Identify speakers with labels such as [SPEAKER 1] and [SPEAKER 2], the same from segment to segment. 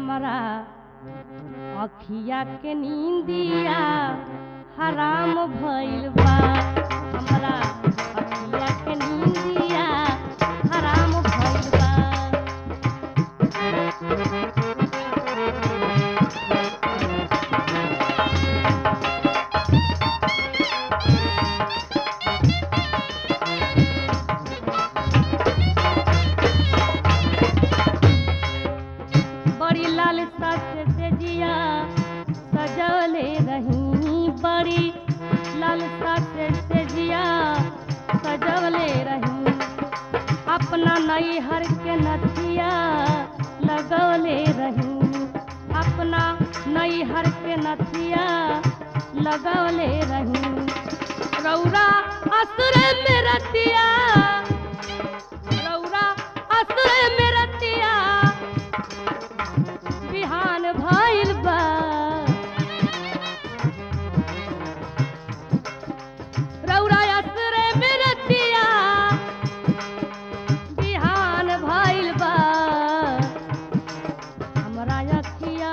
[SPEAKER 1] हमारा अखिया के नींदिया हराम भइल बा हमारा अखिया के नींदिया हराम भइल बा बड़ी लालसा से तेजिया सजवले रही बड़ी लालसा से तेजिया सजवले रही अपना नई हर के नथिया लगवले रही अपना नई हर के नथिया लगवले रही रौरा असुर में रतिया रौरा असुर में रतिया बिहान भइल बा रौरा असरे में रतिया बिहान भइल बा हमरा अखिया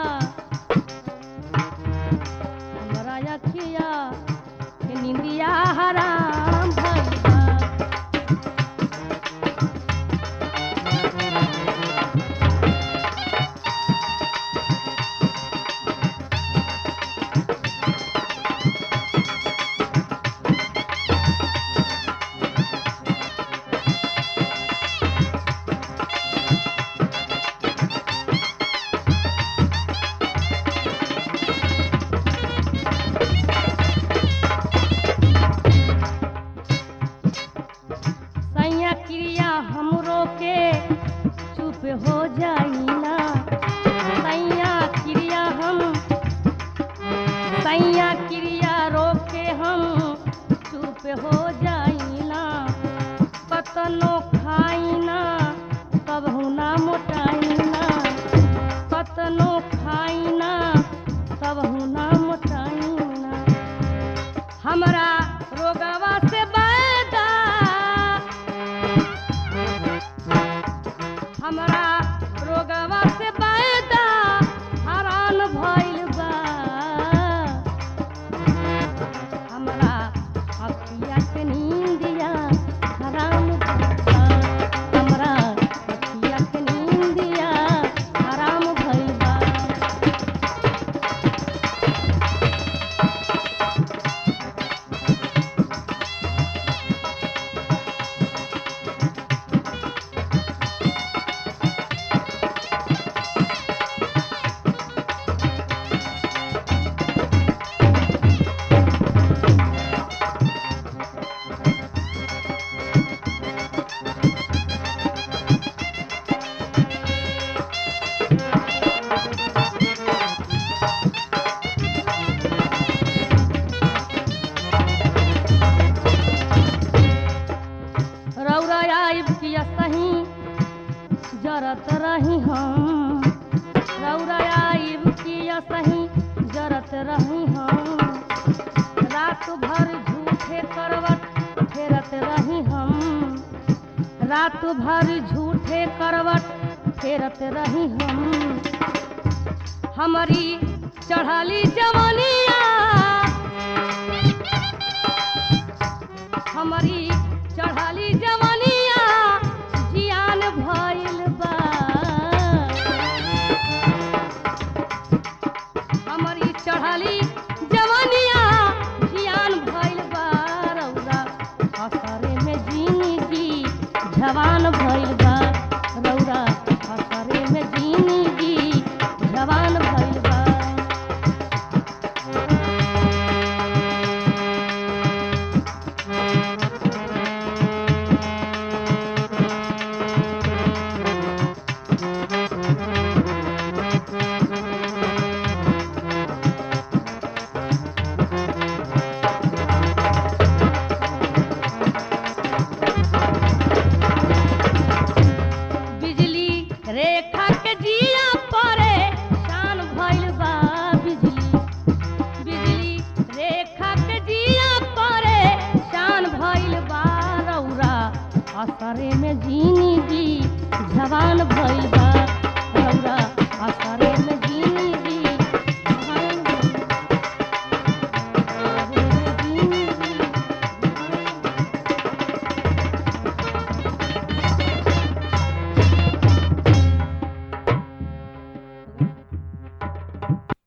[SPEAKER 1] हमरा अखिया के निंदिया हराम भइल बा सैया क्रिया हमरो के चुप हो जाइना सैया क्रिया हम सैया क्रिया रोके हम चुप हो जाइना कतनो खाइना तब हुना मोटाइना कतनो खाइना तब हुना मोटाइना हमरा रोगवा से बैदा हमरा रोगवा से बैदा हरान भइल बा हमरा अखिया के नींदिया हराम भइल बा हमरा अखिया के नींदिया हराम भइल बा रौरा आइब किया सही जरत रही हम रौरा आइब किया सही जरत रही हम रात भर झूठे करवट फेरत रही हम रात भर झूठे करवट फेरत रही हम हमारी चढ़ाली जवानिया हमारी चढ़ाली जवानिया जियान भइल बा हमारी चढ़ाली जवानिया जियान भइल बा रौरा असरे में जिंदगी जवान भइल बा रौरा असरे में जिंदगी जवान भइल बा बिजली रेखा के जिया परे शान भइल बा बिजली बिजली रेखा के जिया परे शान भइल बा रौरा असरे में जिंदगी जवान भइल बा